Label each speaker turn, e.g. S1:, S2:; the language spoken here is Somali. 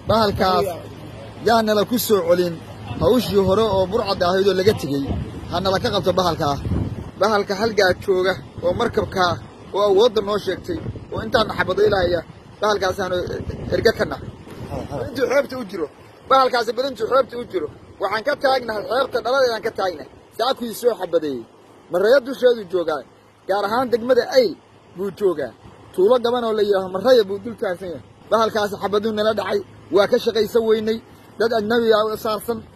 S1: bahalkaas yaanala ku soo celin hawshii hore oo burcad ahayd oo laga tegey hanala ka qabto bahalkaa bahalka halgaa jooga oo markabkaa oo awoodda noo sheegtay oo intaana xabadaylahaya bahalkaasaanu erge ka nahay intuu xeebta u jiro bahalkaasi badantuu xeebta u jiro waxaan ka taagnahay xeebta dhaladeedaan ka taagnahay saakuu soo xabadeeyey maraya dusheedu joogaa gaar ahaan degmada ayl buu joogaa tuulo gaban oo la yidhaaho maraya buu dul taagsan yahay bahalkaasi xabaduu nala dhacay waa ka shaqaysan weynay dad ajnabiga u saarsan